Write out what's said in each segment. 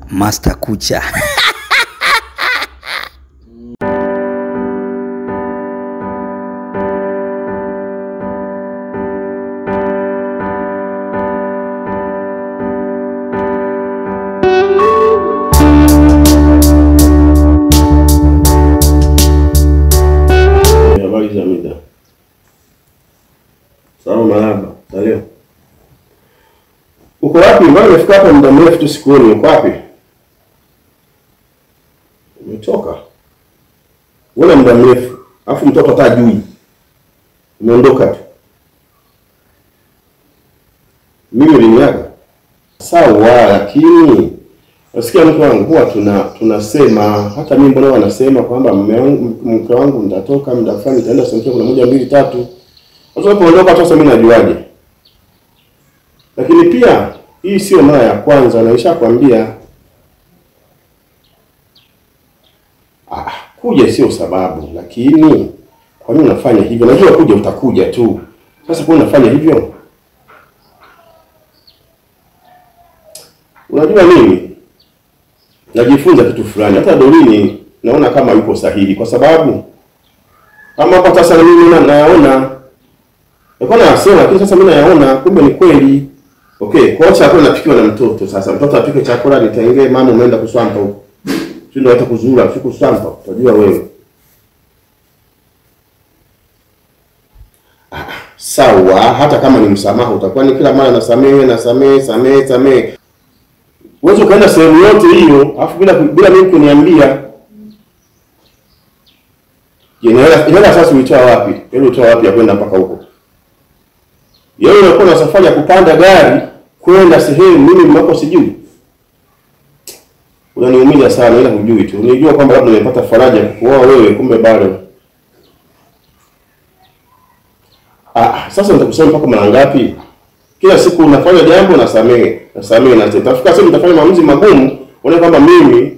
Master Kucha. Habari za mida. Salama marahaba. Salio. Uko wapi? Mbona umefika hapa muda mrefu tu sikuoni. Uko wapi? Umetoka. Wewe muda mrefu. Alafu mtoto hata hajui. Umeondoka tu. Mimi uliniaga. Sawa, lakini nasikia mke wangu huwa tuna tunasema hata mimi mbona wanasema kwamba mume wangu mke wangu nitatoka muda fulani nitaenda sehemu kuna moja mbili tatu. Sasa unapoondoka sasa mimi najuaje? Lakini pia hii sio mara ya kwanza na nishakwambia ah, kuja sio sababu, lakini kwa nini unafanya hivyo? Najua kuja utakuja tu. Sasa kwa nini unafanya hivyo? Unajua nini? najifunza kitu fulani. Hata Dorini naona kama yuko sahihi, kwa sababu kama hapa sasa na mimi na- nayaona nilikuwa nayasema, lakini sasa mimi nayaona kumbe ni kweli. Okay, kwa hiyo chakula napikiwa na mtoto. Sasa mtoto apike chakula, nitengee mama, umeenda kuswampa huko, si ndio? Hata kuzura si kuswampa, utajua wewe. Ah, sawa, hata kama ni msamaha utakuwa ni kila mara nasamehe, nasamehe, samehe, samehe Uweze ukaenda sehemu yote hiyo alafu bila bila mimi kuniambia. Je, hela hela sasa ulitoa wapi? Hela ulitoa wapi ya kwenda mpaka huko? Yeye unakuwa na safari ya kupanda gari kwenda sehemu mimi mnako sijui. Unaniumiza sana ila hujui tu. Unijua kwamba labda nimepata faraja ya kukuoa wewe kumbe bado. Ah, sasa nitakusema mpaka mara ngapi? Kila siku unafanya jambo nasamehe, nasamehe na tena. Tafika sehemu utafanya maamuzi magumu, uone kwamba mimi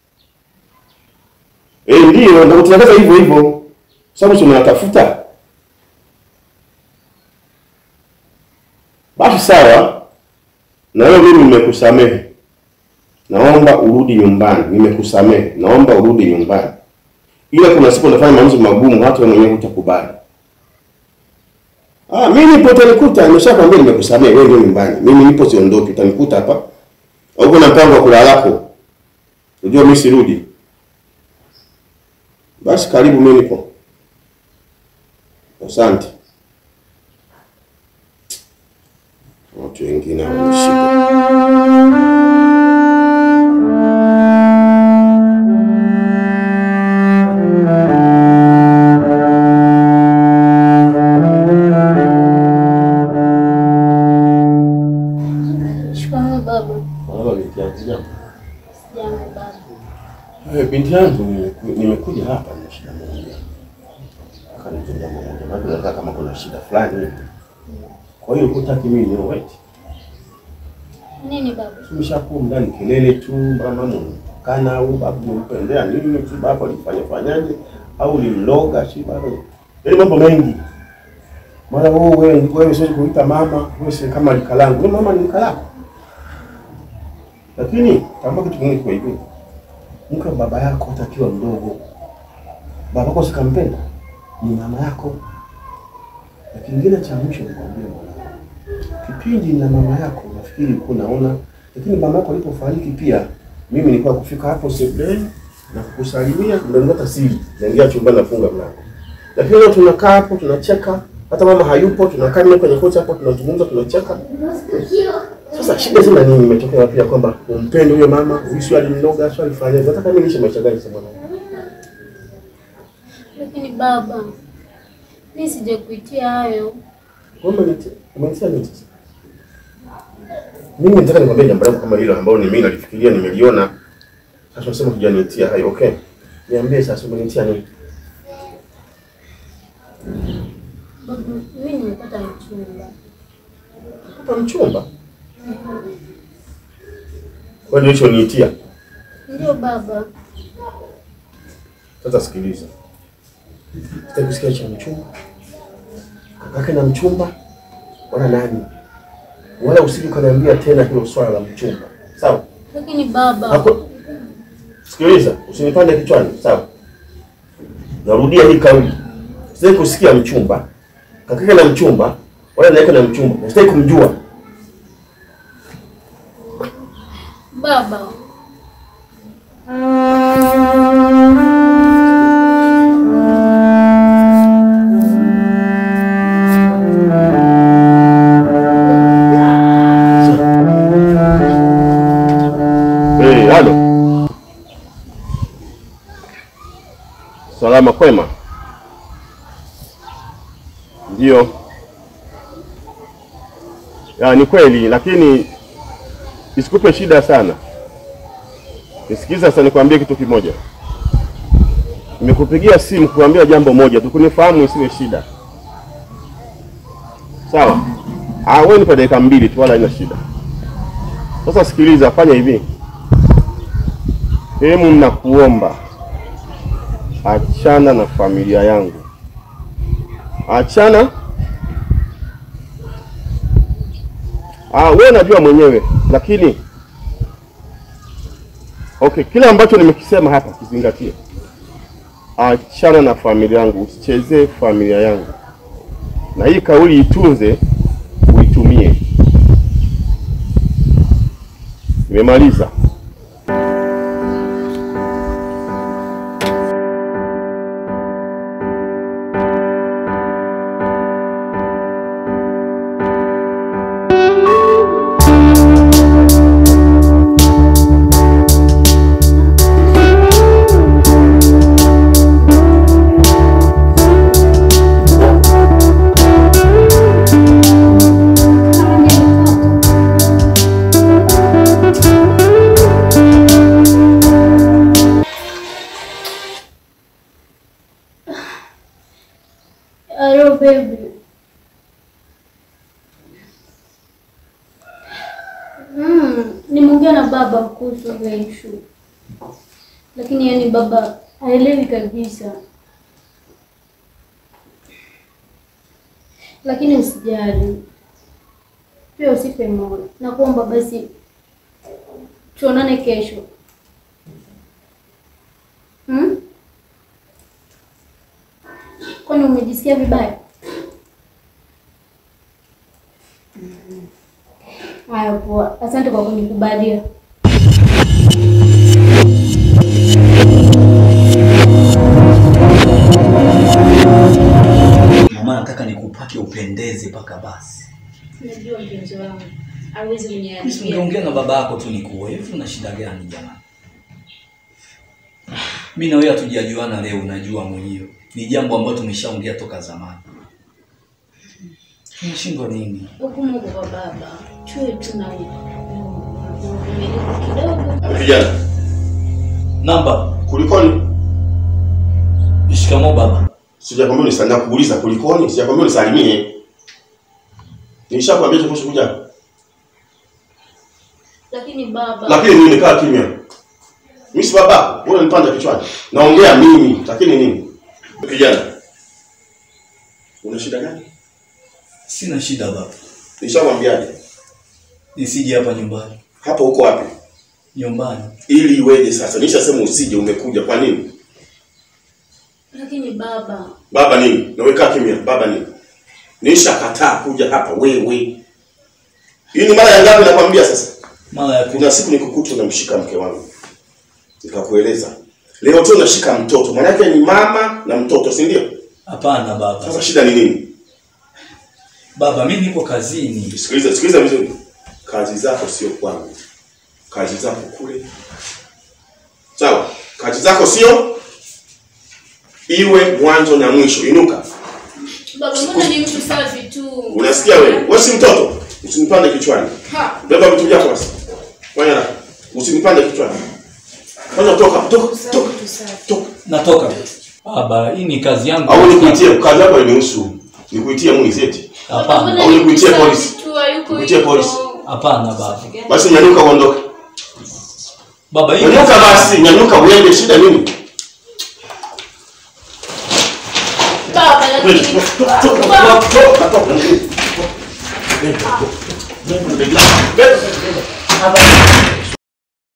eh, ndio ndio tunaanza hivyo hivyo. Sababu tunatafuta. Basi sawa. Na wewe mimi nimekusamehe. Naomba urudi nyumbani. Nimekusamehe. Naomba urudi nyumbani. Ila kuna siku unafanya maamuzi magumu hata wewe mwenyewe hutakubali. Ah, mimi nipo utanikuta, nimeshakwambia nimekusamehe, wewe ndio nyumbani. Mimi nipo siondoki, utanikuta hapa. Au kuna mpango wa kulala lako? Unajua mimi sirudi. Basi karibu mimi nipo. Asante. Watu wengine wanishika. Shikamoo baba. Baba binti yangu jambo. Jambo baba. Eh, binti yangu nimeku- nimekuja hapa na shida moja. Akaniambia jambo moja, maana nataka kama kuna shida fulani hivi. Kwa hiyo hutaki mimi ni wait. Nini baba? Tumeshakuwa ndani kelele tu, mama kana au babu mpendea nini tu baba alifanya fanyaje au limloga si bado. Yaani mambo mengi. Mara wewe wewe wewe siwezi kuita mama, wewe si kama likalangu. Wewe mama ni likalako. Lakini tambua kitu kingine kwa hivyo. Mke wa baba yako hata akiwa mdogo. Baba yako sikampenda. Ni mama yako. Na kingine cha mwisho nikwambie mwanangu kipindi na mama yako nafikiri ulikuwa unaona, lakini mama yako alipofariki pia mimi nilikuwa kufika hapo sebuleni na kukusalimia, ndio nilipata siri, naingia chumbani nafunga mlango. Lakini leo tunakaa hapo tunacheka, hata mama hayupo, tunakaa mimi kwenye kocha hapo tunazungumza, tunacheka. Sasa shida zina nini? Imetokea wapi ya kwamba umpende huyo mama, huyu sio alimnoga, sio alifanya hivyo. Nataka mimi niishi maisha gani sasa mwanangu? Lakini baba, mimi sijakuitia hayo. Wewe umenitia umenitia nini sasa? Mimi nataka nikwambie jambo langu kama hilo ambalo ni mimi nalifikiria nimeliona. Sasa unasema hujanitia hayo, okay? Niambie sasa umenitia nini? Baba, mimi nimepata mchumba. Hapa mchumba. Kwa nini hicho niitia? Ndio baba. Sasa sikiliza. Sitaki kusikia cha mchumba. Kakake na mchumba wala nani. Wala usije ukaniambia tena hilo swala la mchumba. Sawa? Lakini baba, Haku- Sikiliza, usinipande kichwani, sawa? Narudia hii kauli. Sitaki kusikia mchumba. Kakake na mchumba, wala naika na mchumba. Sitaki kumjua. baba, Eh, halo. Salama kwema? Ndio. Ya, ni kweli lakini isikupe shida sana. Nisikiza sasa nikwambie kitu kimoja. Nimekupigia simu kuambia jambo moja tu, kunifahamu isiwe shida. Sawa? Ah, wewe nipe dakika mbili tu wala haina shida. Sasa sikiliza, fanya hivi. Hemu, nakuomba achana na familia yangu, achana. Ah, wewe najua mwenyewe, lakini okay, kile ambacho nimekisema hapa kizingatie. Achana na familia yangu, usichezee familia yangu, na hii kauli itunze, uitumie. Nimemaliza. hello baby. Mm, nimeongea na baba kuhusu ile issue. Lakini yani baba haelewi kabisa. Lakini usijali. Pia usife moyo. Nakuomba basi tuonane kesho. Hmm? Kwani umejisikia vibaya? Haya, poa. Asante kwa kunikubalia. Mama, nataka nikupake upendeze mpaka basi. Najua mpenzi wangu hawezi Mimi kuniharibia. singeongea na baba yako tu nikuoe. Hivi una shida gani jamani? Mimi na wewe hatujajuana leo, unajua mwenyewe. Ni jambo ambalo tumeshaongea toka zamani. Unashindwa nini? Huku Mungu kwa baba, tuwe tu na uvumilivu kidogo. Vijana, Namba, kulikoni? shikamoo baba. Sijakwambia unisalimie kuuliza kulikoni, sijakwambia unisalimie. Nilishakwambia tu kuhusu kuja. Lakini baba, Lakini mimi nikaa kimya. Mimi si baba, wewe unanipanda kichwani. Naongea mimi, lakini nini? Kijana. Una shida gani? Sina shida baba. Nishakwambiaje? Nisije hapa nyumbani. Hapa uko wapi? Nyumbani. Ili iweje sasa? Nishasema usije, umekuja kwa nini? lakini baba, Baba nini? Na wewe kaa kimya. Baba nini? Nishakataa kuja hapa wewe. Hii ni mara ya ngapi nakwambia sasa? Mara ya kumi. Kuna siku nikukuta unamshika mke wangu. Nikakueleza. Leo tu unashika mtoto. Maana yake ni mama na mtoto, si ndio? Hapana baba. Sasa shida ni nini? Baba, mimi niko kazini. Sikiliza, sikiliza vizuri. Kazi zako sio kwangu. Kazi zako kule. Sawa? Kazi zako sio iwe mwanzo na mwisho. Inuka. baba, mbona ni mtu safi tu? Unasikia wewe? Wewe si mtoto. Usinipande kichwani. Ha, Beba vitu vyako basi. Fanya haraka. Usinipande kichwani. Fanya toka, toka, toka. Toka. Natoka. Baba, hii ni kazi yangu. Au nikuitie kazi yako inihusu. Nikuitie mwizi eti. Hapana. mbona Au ni mtu nikuitie safi polisi. tu, hayuko Nikuitie hivyo. polisi. Hapana baba. Basi nyanyuka uondoke. Baba, hii Nyanyuka basi, nyanyuka uende, shida nini? Baba, lakini Toka, toka, toka, toka. Nenda, nenda. Nenda.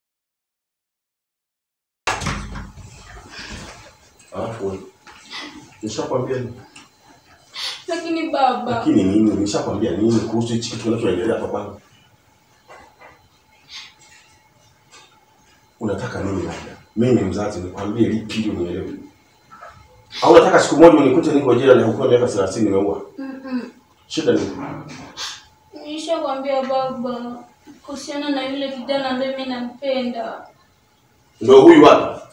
Nishakwambia nini? Lakini baba, Lakini nini? Nishakwambia nini kuhusu hichi kitu kinachoendelea hapa kwangu? Unataka nini labda? Mimi ni mzazi, nikwambie lipi ili unielewe? Au unataka siku moja unikute niko jela na hukumu miaka 30 nimeua? Mm-mm. Shida ni nishakwambia baba kuhusiana na yule kijana ambaye mimi nampenda. ndio huyu hapa.